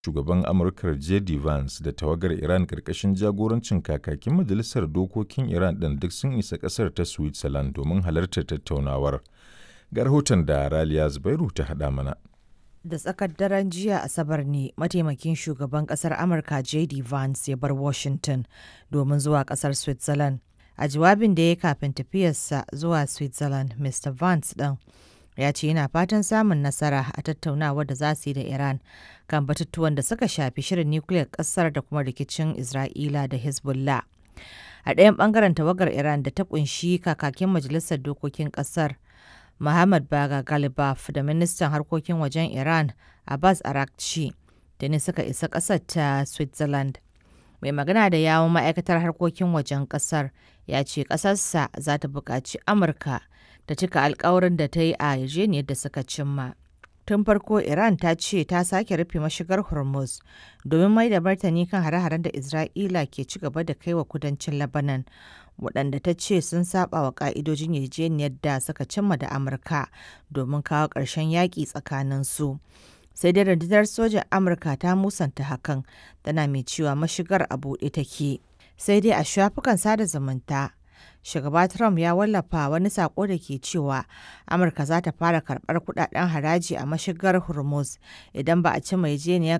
shugaban Amurkar JD Vance da tawagar Iran ƙarƙashin jagorancin kakakin Majalisar Dokokin Iran ɗin duk sun isa ƙasar ta Switzerland domin halartar tattaunawar. Ga rahoton da Raliya Zubairu ta haɗa mana. Da tsakar daren jiya Asabar ne mataimakin shugaban ƙasar Amurka JD Vance ya bar Washington domin zuwa ƙasar Switzerland. A jawabin da ya kafin tafiyarsa zuwa Switzerland, Mr. Vance ɗin ya ce yana fatan samun nasara a tattaunawar da za su yi da Iran kan batutuwan da suka shafi shirin nukiliyar ƙasar da kuma rikicin Isra'ila da Hezbollah. A ɗayan ɓangaren tawagar Iran da ta ƙunshi kakakin majalisar dokokin ƙasar Muhammad Baga Galibaf da ministan harkokin wajen Iran Abbas Arakci da ne suka isa ƙasar ta Switzerland. Mai magana da yawon ma'aikatar harkokin wajen ƙasar ya ce ƙasarsa za ta buƙaci Amurka ta cika alkawarin da ta yi a yarjejeniyar da suka cimma. Tun farko Iran ta ce ta sake rufe mashigar Hormuz domin mai da martani kan hare-haren da Isra'ila ke ci gaba da kai wa kudancin Lebanon, waɗanda ta ce sun saba wa ƙa'idojin yarjejeniyar da suka cimma da Amurka domin kawo ƙarshen yaƙi tsakanin su. Sai dai rundunar sojan Amurka ta musanta hakan, tana mai cewa mashigar a buɗe take. Sai dai a shafukan sada zumunta, shugaba Trump ya wallafa wani sako da ke cewa Amurka za ta fara karɓar kudaden haraji a mashigar Hormuz idan ba a ci yarjejeniyar